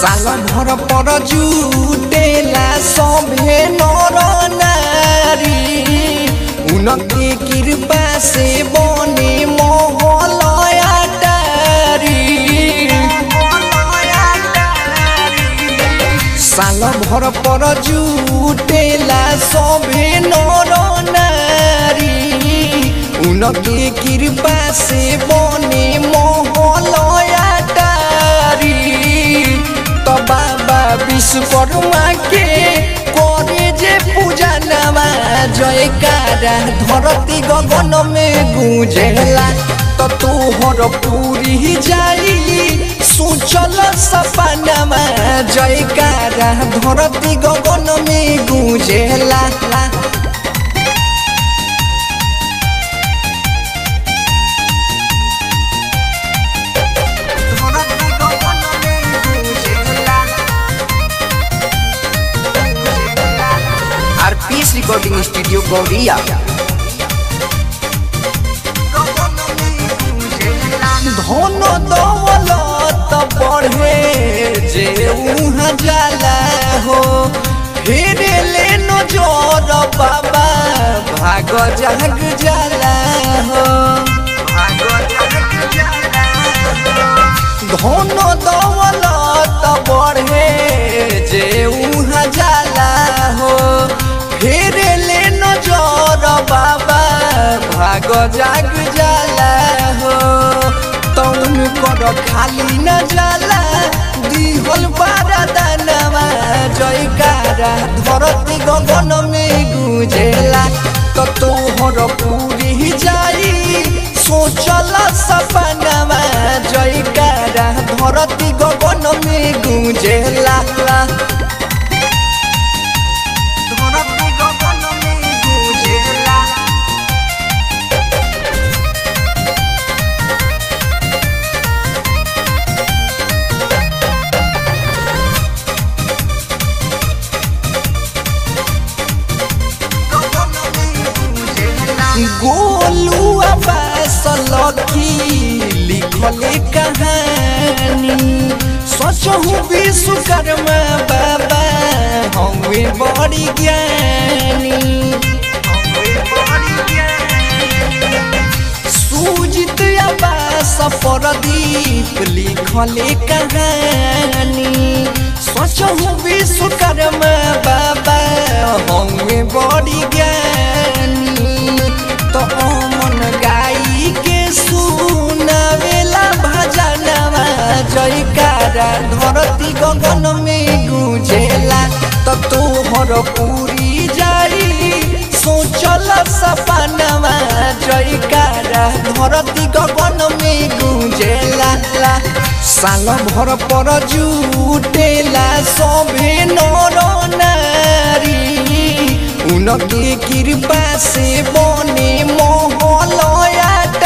साल भर पर जुटेला सभे नर नारी उनके कृपा से बने मोहलया साल भर पर जुटेला सभे नर नारी उनके कृपा से बने मोहलया तो बाबा विश्वकर्मा के करे जे पूजा नवा जयकारा धरती गगन में गुंजेला तो तोहर पूरी जाई सोचल सपनमा जयकारा धरती गगन में गुंजेला आरपीएस रिकॉर्डिंग स्टूडियो गौरिया धन दौलत बढ़े जे उहाँ जाला हो फिर ले नजर बाबा भाग जाग जाला हो धन दौलत बढ़े जे उहाँ जाला हो फिर ले नजर बाबा भाग जाग जाला हो तौन कर खाली न जाला दिहल बारा दानवा जयकारा धरती गगन में गुजेला तो तोहर पूरी जाई सोचल सपनावा जयकारा धरती गगन में गुजेला धरती गगन में गुजेला गोलू अब्बास लखी लिखले कहानी सोचहु विश्वकर्मा बाबा हमें बड़ी ज्ञानी सुजित अब्बास प्रदीप लिखले कहानी सोचहु विश्वकर्मा बाबा हमें बड़ी ज्ञानी तो मन गाई के सुनावेला भजनवा जयकारा धरती गगन में गुजेला तो तोहर पूरी जाई सोचल सपनवा जयकारा धरती गगन में गुजेला साल भर पर जुटेला सभे नर नारी उनके कृपा से बने मोहलया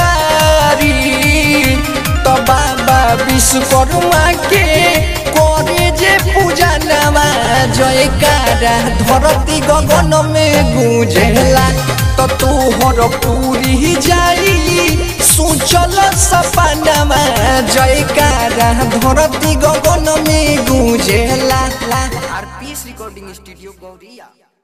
तो बाबा विश्वकर्मा के करे जे पूजा नवा जयकारा धरती गगन में गुजेला तो तोहर पूरी जाई सोचल सपनावा जयकारा धरती गगन में गुजेला आरपीएस रिकॉर्डिंग स्टूडियो गौरिया